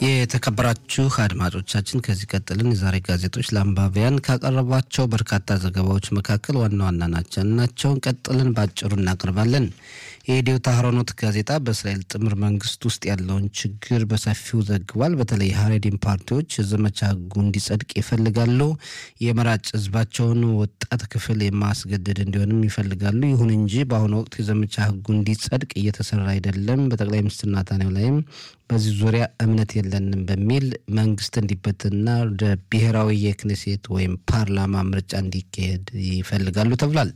የተከበራችሁ አድማጮቻችን ከዚህ ቀጥልን የዛሬ ጋዜጦች ለአንባቢያን ካቀረቧቸው በርካታ ዘገባዎች መካከል ዋና ዋና ናቸው ናቸውን ቀጥልን በአጭሩ እናቀርባለን። የኢትዮ ታህሮኖት ጋዜጣ በእስራኤል ጥምር መንግስት ውስጥ ያለውን ችግር በሰፊው ዘግቧል። በተለይ ሀሬዲን ፓርቲዎች የዘመቻ ህጉ እንዲጸድቅ ይፈልጋሉ። የመራጭ ህዝባቸውን ወጣት ክፍል የማስገደድ እንዲሆንም ይፈልጋሉ። ይሁን እንጂ በአሁኑ ወቅት የዘመቻ ህጉ እንዲጸድቅ እየተሰራ አይደለም። በጠቅላይ ሚኒስትር ናታንያሁ ላይም በዚህ ዙሪያ እምነት የለንም በሚል መንግስት እንዲበትና ወደ ብሔራዊ የክኔሴት ወይም ፓርላማ ምርጫ እንዲካሄድ ይፈልጋሉ ተብሏል።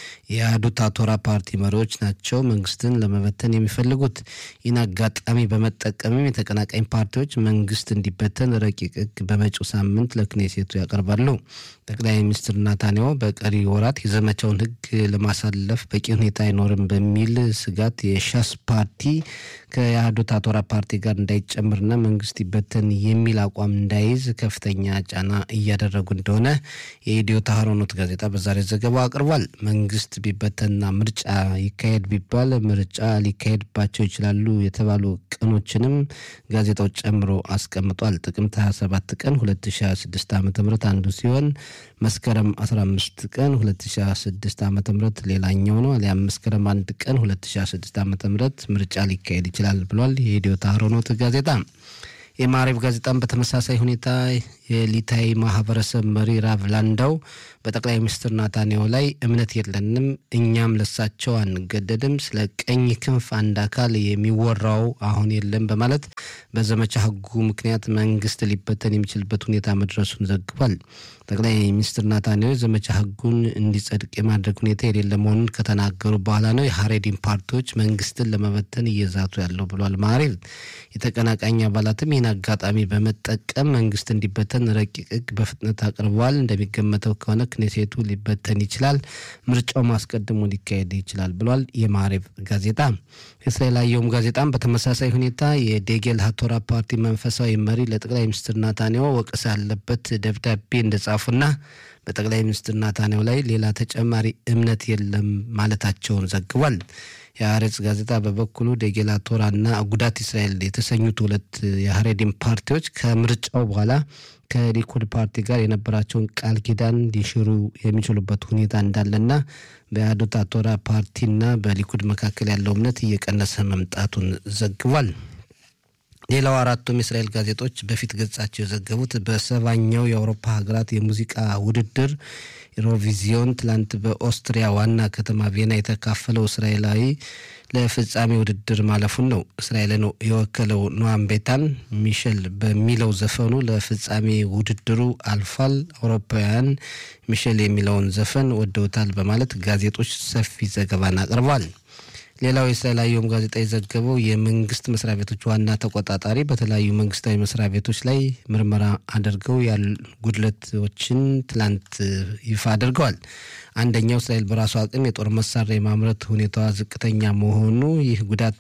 የአህዱት አቶራ ፓርቲ መሪዎች ናቸው መንግስትን ለመበተን የሚፈልጉት። ይህን አጋጣሚ በመጠቀምም የተቀናቃኝ ፓርቲዎች መንግስት እንዲበተን ረቂቅ ህግ በመጪው ሳምንት ለክኔሴቱ ያቀርባሉ። ጠቅላይ ሚኒስትር ናታንያሁ በቀሪ ወራት የዘመቻውን ህግ ለማሳለፍ በቂ ሁኔታ አይኖርም በሚል ስጋት የሻስ ፓርቲ ከየአህዱት አቶራ ፓርቲ ጋር እንዳይጨምርና መንግስት ይበተን የሚል አቋም እንዳይዝ ከፍተኛ ጫና እያደረጉ እንደሆነ የኢትዮ ታህሮኖት ጋዜጣ በዛሬ ዘገባው አቅርቧል። መንግስት ቢበተንና ምርጫ ይካሄድ ቢባል ምርጫ ሊካሄድባቸው ይችላሉ የተባሉ ቀኖችንም ጋዜጣው ጨምሮ አስቀምጧል። ጥቅምት 27 ቀን 2026 ዓ ም አንዱ ሲሆን መስከረም 15 ቀን 2026 ዓ ም ሌላኛው ነው። አሊያም መስከረም አንድ ቀን 2026 ዓ ም ምርጫ ሊካሄድ ይችላል ብሏል የኢትዮ ታህሮኖት ጋዜጣ። የማዕሬብ ጋዜጣም በተመሳሳይ ሁኔታ የሊታይ ማህበረሰብ መሪ ራቭ ላንዳው በጠቅላይ ሚኒስትር ናታንያሁ ላይ እምነት የለንም፣ እኛም ለሳቸው አንገደድም፣ ስለ ቀኝ ክንፍ አንድ አካል የሚወራው አሁን የለም በማለት በዘመቻ ህጉ ምክንያት መንግስት ሊበተን የሚችልበት ሁኔታ መድረሱን ዘግቧል። ጠቅላይ ሚኒስትር ናታንያሁ የዘመቻ ህጉን እንዲጸድቅ የማድረግ ሁኔታ የሌለ መሆኑን ከተናገሩ በኋላ ነው የሀሬዲን ፓርቲዎች መንግስትን ለመበተን እየዛቱ ያለው ብሏል። ማዕሬብ የተቀናቃኝ አባላትም ይህን አጋጣሚ በመጠቀም መንግስት እንዲበተን ረቂቅ ህግ በፍጥነት አቅርበዋል። እንደሚገመተው ከሆነ ክኔሴቱ ሊበተን ይችላል፣ ምርጫው ማስቀድሞ ሊካሄድ ይችላል ብሏል የማዕሬብ ጋዜጣ። የእስራኤል አየሁም ጋዜጣም በተመሳሳይ ሁኔታ የዴጌል ሀቶራ ፓርቲ መንፈሳዊ መሪ ለጠቅላይ ሚኒስትር ናታንያሁ ወቀሳ ያለበት ደብዳቤ እንደጻፉና በጠቅላይ ሚኒስትር ናታንያሁ ላይ ሌላ ተጨማሪ እምነት የለም ማለታቸውን ዘግቧል። የአሬጽ ጋዜጣ በበኩሉ ዴጌላ ቶራና አጉዳት እስራኤል የተሰኙት ሁለት የሀሬዲን ፓርቲዎች ከምርጫው በኋላ ከሊኩድ ፓርቲ ጋር የነበራቸውን ቃል ኪዳን ሊሽሩ የሚችሉበት ሁኔታ እንዳለና በአህዱት አቶራ ፓርቲና በሊኩድ መካከል ያለው እምነት እየቀነሰ መምጣቱን ዘግቧል። ሌላው አራቱም የእስራኤል ጋዜጦች በፊት ገጻቸው የዘገቡት በሰባኛው የአውሮፓ ሀገራት የሙዚቃ ውድድር ኢሮቪዚዮን ትላንት በኦስትሪያ ዋና ከተማ ቬና የተካፈለው እስራኤላዊ ለፍጻሜ ውድድር ማለፉን ነው። እስራኤልን የወከለው ኖአም ቤታን ሚሸል በሚለው ዘፈኑ ለፍጻሜ ውድድሩ አልፏል። አውሮፓውያን ሚሸል የሚለውን ዘፈን ወደውታል በማለት ጋዜጦች ሰፊ ዘገባን አቅርበዋል። ሌላው የእስራኤል አየሁም ጋዜጣ የዘገበው የመንግስት መስሪያ ቤቶች ዋና ተቆጣጣሪ በተለያዩ መንግስታዊ መስሪያ ቤቶች ላይ ምርመራ አድርገው ያሉ ጉድለቶችን ትላንት ይፋ አድርገዋል። አንደኛው እስራኤል በራሱ አቅም የጦር መሳሪያ የማምረት ሁኔታዋ ዝቅተኛ መሆኑ ይህ ጉዳት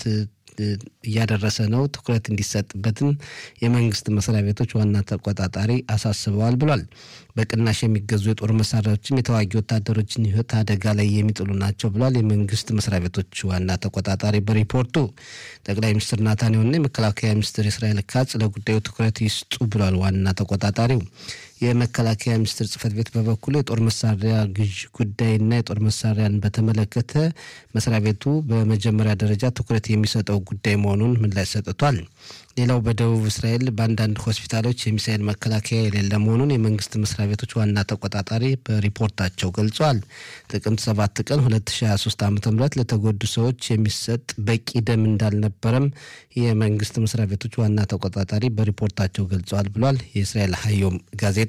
እያደረሰ ነው፣ ትኩረት እንዲሰጥበትም የመንግስት መስሪያ ቤቶች ዋና ተቆጣጣሪ አሳስበዋል ብሏል። በቅናሽ የሚገዙ የጦር መሳሪያዎችም የተዋጊ ወታደሮችን ሕይወት አደጋ ላይ የሚጥሉ ናቸው ብሏል። የመንግስት መስሪያ ቤቶች ዋና ተቆጣጣሪ በሪፖርቱ ጠቅላይ ሚኒስትር ናታንያሁና የመከላከያ ሚኒስትር እስራኤል ካጽ ለጉዳዩ ትኩረት ይስጡ ብሏል። ዋና ተቆጣጣሪው የመከላከያ ሚኒስቴር ጽህፈት ቤት በበኩሉ የጦር መሳሪያ ግዥ ጉዳይና የጦር መሳሪያን በተመለከተ መስሪያ ቤቱ በመጀመሪያ ደረጃ ትኩረት የሚሰጠው ጉዳይ መሆኑን ምላሽ ሰጥቷል። ሌላው በደቡብ እስራኤል በአንዳንድ ሆስፒታሎች የሚሳኤል መከላከያ የሌለ መሆኑን የመንግስት መስሪያ ቤቶች ዋና ተቆጣጣሪ በሪፖርታቸው ገልጿል። ጥቅምት 7 ቀን 2023 ዓ ም ለተጎዱ ሰዎች የሚሰጥ በቂ ደም እንዳልነበረም የመንግስት መስሪያ ቤቶች ዋና ተቆጣጣሪ በሪፖርታቸው ገልጸዋል ብሏል የእስራኤል ሀዮም ጋዜጣ።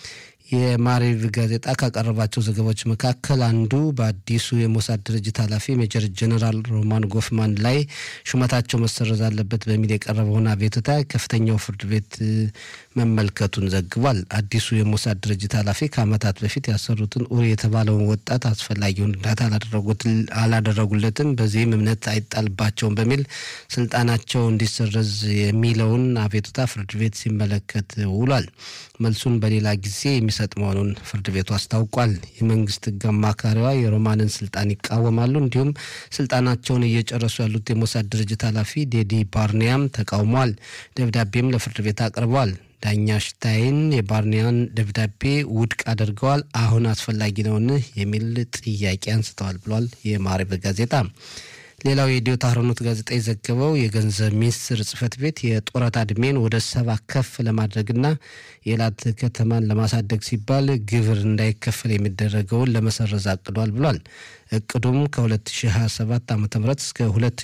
የማሪቭ ጋዜጣ ካቀረባቸው ዘገባዎች መካከል አንዱ በአዲሱ የሞሳድ ድርጅት ኃላፊ ሜጀር ጀነራል ሮማን ጎፍማን ላይ ሹመታቸው መሰረዝ አለበት በሚል የቀረበውን አቤቱታ ከፍተኛው ፍርድ ቤት መመልከቱን ዘግቧል። አዲሱ የሞሳድ ድርጅት ኃላፊ ከዓመታት በፊት ያሰሩትን ኡሪ የተባለውን ወጣት አስፈላጊውን እርዳታ አላደረጉለትም፣ በዚህም እምነት አይጣልባቸውም በሚል ስልጣናቸው እንዲሰረዝ የሚለውን አቤቱታ ፍርድ ቤት ሲመለከት ውሏል። መልሱን በሌላ ጊዜ የሚሰ የሚሰጥ መሆኑን ፍርድ ቤቱ አስታውቋል። የመንግስት ሕግ አማካሪዋ የሮማንን ስልጣን ይቃወማሉ። እንዲሁም ስልጣናቸውን እየጨረሱ ያሉት የሞሳድ ድርጅት ኃላፊ ዴዲ ባርኒያም ተቃውመዋል። ደብዳቤም ለፍርድ ቤት አቅርበዋል። ዳኛ ሽታይን የባርኒያን ደብዳቤ ውድቅ አድርገዋል። አሁን አስፈላጊ ነውን የሚል ጥያቄ አንስተዋል ብሏል የማሪብ ጋዜጣ። ሌላው የኢትዮ ታህሮኖት ጋዜጣ የዘገበው የገንዘብ ሚኒስቴር ጽህፈት ቤት የጡረታ ዕድሜን ወደ ሰባ ከፍ ለማድረግና የኤላት ከተማን ለማሳደግ ሲባል ግብር እንዳይከፈል የሚደረገውን ለመሰረዝ አቅዷል ብሏል። እቅዱም ከ2027 ዓ ም እስከ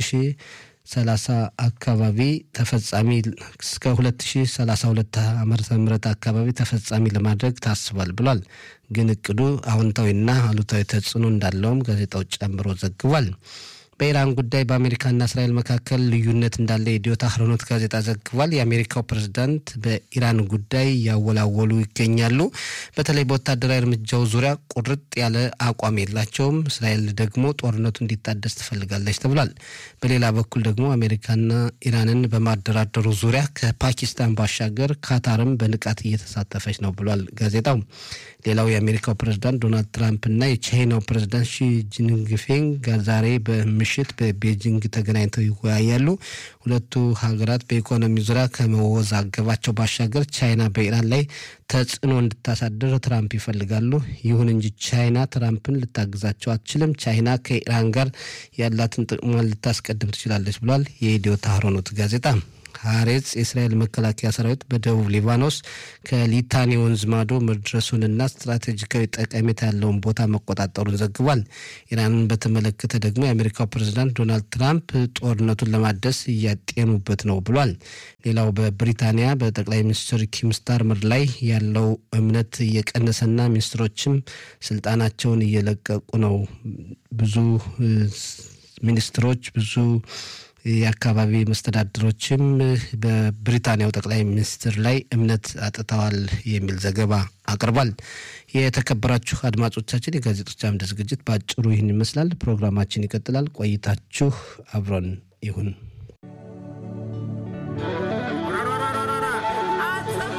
2030 አካባቢ ተፈጻሚ እስከ 2032 ዓመተ ምህረት አካባቢ ተፈጻሚ ለማድረግ ታስቧል ብሏል። ግን እቅዱ አዎንታዊና አሉታዊ ተጽዕኖ እንዳለውም ጋዜጣው ጨምሮ ዘግቧል። በኢራን ጉዳይ በአሜሪካና እስራኤል መካከል ልዩነት እንዳለ የኢትዮ ታህሮኖት ጋዜጣ ዘግቧል። የአሜሪካው ፕሬዝዳንት በኢራን ጉዳይ እያወላወሉ ይገኛሉ። በተለይ በወታደራዊ እርምጃው ዙሪያ ቁርጥ ያለ አቋም የላቸውም። እስራኤል ደግሞ ጦርነቱ እንዲታደስ ትፈልጋለች ተብሏል። በሌላ በኩል ደግሞ አሜሪካና ኢራንን በማደራደሩ ዙሪያ ከፓኪስታን ባሻገር ካታርም በንቃት እየተሳተፈች ነው ብሏል ጋዜጣው። ሌላው የአሜሪካው ፕሬዝዳንት ዶናልድ ትራምፕ እና የቻይናው ፕሬዝዳንት ሺ ጂንፒንግ ዛሬ በምሽት በቤጂንግ ተገናኝተው ይወያያሉ። ሁለቱ ሀገራት በኢኮኖሚ ዙሪያ ከመወዛገባቸው ባሻገር ቻይና በኢራን ላይ ተጽዕኖ እንድታሳድር ትራምፕ ይፈልጋሉ። ይሁን እንጂ ቻይና ትራምፕን ልታግዛቸው አትችልም። ቻይና ከኢራን ጋር ያላትን ጥቅሟን ልታስቀድም ትችላለች ብሏል የኢትዮ ታህሮኖት ጋዜጣ። ሀሬጽ የእስራኤል መከላከያ ሰራዊት በደቡብ ሊባኖስ ከሊታኒ ወንዝ ማዶ መድረሱንና ስትራቴጂካዊ ጠቀሜታ ያለውን ቦታ መቆጣጠሩን ዘግቧል። ኢራንን በተመለከተ ደግሞ የአሜሪካው ፕሬዝዳንት ዶናልድ ትራምፕ ጦርነቱን ለማደስ እያጤኑበት ነው ብሏል። ሌላው በብሪታንያ በጠቅላይ ሚኒስትር ኪም ስታርመር ላይ ያለው እምነት እየቀነሰና ሚኒስትሮችም ስልጣናቸውን እየለቀቁ ነው። ብዙ ሚኒስትሮች ብዙ የአካባቢ መስተዳድሮችም በብሪታንያው ጠቅላይ ሚኒስትር ላይ እምነት አጥተዋል የሚል ዘገባ አቅርቧል። የተከበራችሁ አድማጮቻችን የጋዜጦች አምድ ዝግጅት በአጭሩ ይህን ይመስላል። ፕሮግራማችን ይቀጥላል። ቆይታችሁ አብሮን ይሁን።